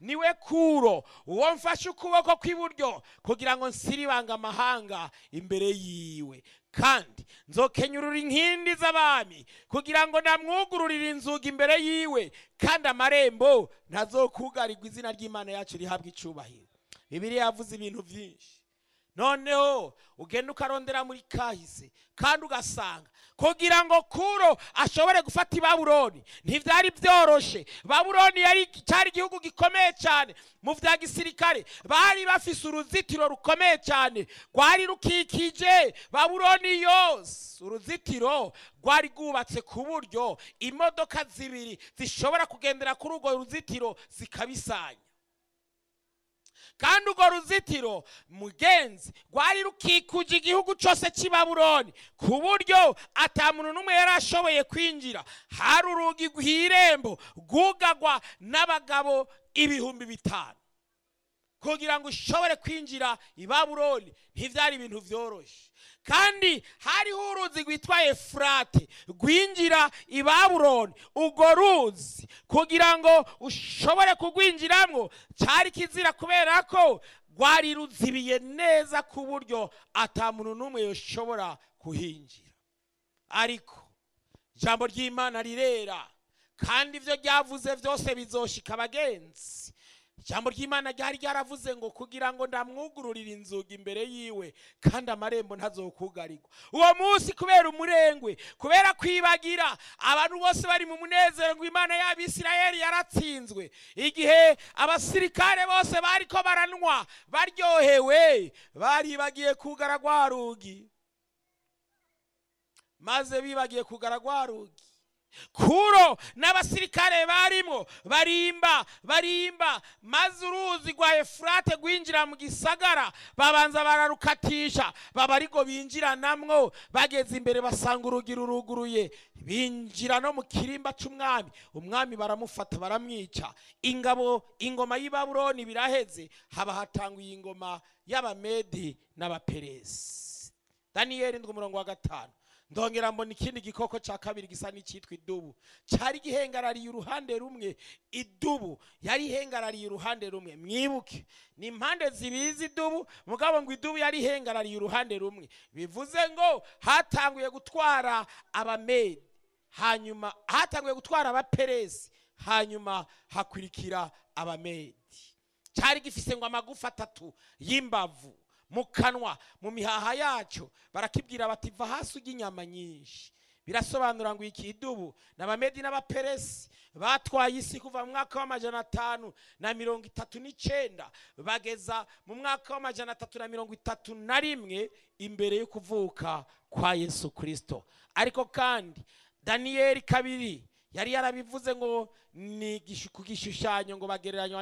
niwe kuro uwo mfashe ukuboko kw'iburyo kugira ngo nsiribanga amahanga imbere yiwe kandi nzokenyurura inkindi z'abami kugira ngo namwugururire inzugi imbere yiwe kandi amarembo ntazokugarirwa izina ry'imana yacu rihabwa icubahiro bibiliya yavuze ibintu byinshi noneho ugenda ukarondera muri kahise kandi ugasanga kugira ngo kuro ashobore gufata ibabuloni ntibyari byoroshe babuloni yari cyari igihugu gikomeye cyane mu bya gisirikare bari bafise uruzitiro rukomeye cyane rwari rukikije babuloni yose uruzitiro rwari rwubatse ku buryo imodoka zibiri zishobora kugendera kuri urwo ruzitiro zikabisanya kandi urwo ruzitiro mugenzi rwari rukikuje igihugu cyose cy'i babuloni ku buryo atamuntu n'umwe yari ashoboye kwinjira hari urugi rw'irembo rwugagwa n'abagabo ibihumbi bitanu kugira ngo ushobore kwinjira i babuloni ntibyari ibintu byoroshye kandi hariho uruzi rwitwa efurate rwinjira i babuloni urwo ruzi kugira ngo ushobore kurwinjiramo cyari kizira kubera ko rwari ruzibiye neza ku buryo atamuntu n'umwe yashobora kuhinjira ariko ijambo ry'imana rirera kandi ibyo ryavuze byose bizoshika abagenzi ijambo ry'imana ryari ryaravuze ngo kugira ngo ndamwugururire inzugi imbere yiwe kandi amarembo ntazokugarirwa uwo munsi kubera umurengwe kubera kwibagira abantu bose bari mu munezero ngo imana y'abisirayeli yaratsinzwe igihe abasirikare bose bariko baranywa baryohewe baribagiye kugara rwa rugi maze bibagiye kugara rwa rugi kuro n'abasirikare barimo barimba barimba maze uruzi rwa efurate rwinjira mu gisagara babanza bararukatisha baba ariko binjiranamwo bageze imbere basanga urugi ruruguruye binjira no mu kirimba cy'umwami umwami baramufata baramwica ingabo ingoma y'i babuloni biraheze haba hatanguye ingoma y'abamedi n'abaperesi daniyeli ndwi umurongo wa gatanu ndongera mbona ikindi gikoko cya kabiri gisa n'icyitwa idubu cyari gihengarariye uruhande rumwe idubu yari ihengarariye uruhande rumwe mwibuke ni impande zibiri z'idubu mugabo ngo idubu yari ihengarariye uruhande rumwe bivuze ngo hatanguye gutwara abamedi hanyuma hatanguye gutwara abaperesi hanyuma hakurikira abamedi cyari gifise ngo amagufa atatu y'imbavu mu kanwa mu mihaha yacyo barakibwira bati va hasi ujya inyama nyinshi birasobanura ngo iki idubu n'abamedi n'abaperesi batwaye isi kuva mu mwaka w'amajana atanu na mirongo itatu n'icyenda bageza mu mwaka w'amajana atatu na mirongo itatu na rimwe imbere yo kuvuka kwa yesu kirisito ariko kandi daniyeli kabiri yari yarabivuze ngo ni ku gishushanyo ngo bagereranywa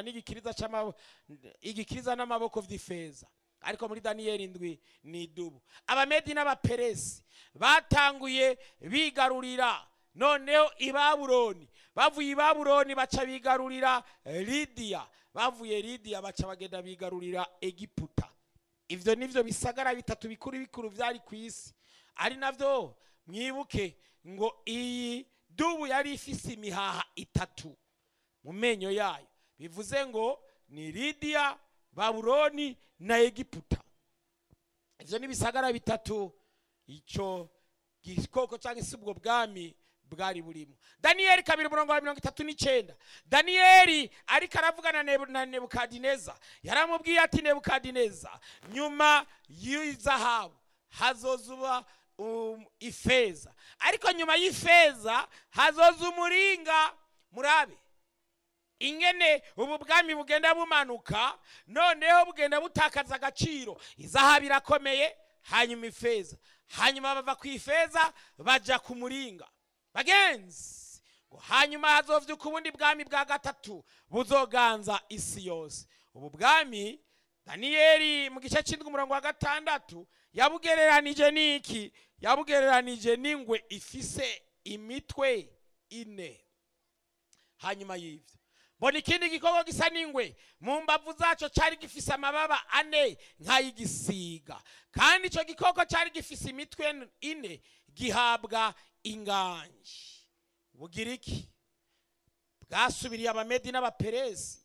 n'igikiriza n'amaboko by'ifeza ariko muri daniyeli indwi ni idubu abamedi n'abaperesi batanguye bigarurira noneho i babuloni bavuye i babuloni baca bigarurira lidiya bavuye lidiya baca bagenda bigarurira egiputa ibyo nibyo bisagara bitatu bikuru bikuru byari ku isi ari nabyo mwibuke ngo iyi dubu yari ifise imihaha itatu mu menyo yayo bivuze ngo ni lidiya babuloni na egiputa ibyo ni ibisagara bitatu icyo gikoko cyangwa se ubwo bwami bwari burimo daniyeli kabiri umurongo wa mirongo itatu n'icyenda daniyeli ariko aravugana na nebukadineza yaramubwiye ati nebukadineza nyuma y'izahabu hazozuba ifeza ariko nyuma y'ifeza hazoza umuringa murabe ingene ubu bwami bugenda bumanuka noneho bugenda butakaza agaciro izahabu irakomeye hanyuma ifeza hanyuma bava ku ifeza bajya ku muringa bagenzi ngo hanyuma hazovyuka ubundi bwami bwa gatatu buzoganza isi yose ubu bwami daniyeli mu gice cy'indwi umurongo wa gatandatu yabugereranije n'iki yabugereranije n'ingwe ifise imitwe ine hanyuma y'ibyo mbona ikindi gikoko gisa n'ingwe mu mbavu zacyo cyari gifise amababa ane nk'ay'igisiga kandi icyo gikoko cyari gifise imitwe ine gihabwa inganji bugiriki bwasubiriye abamedi n'abaperesi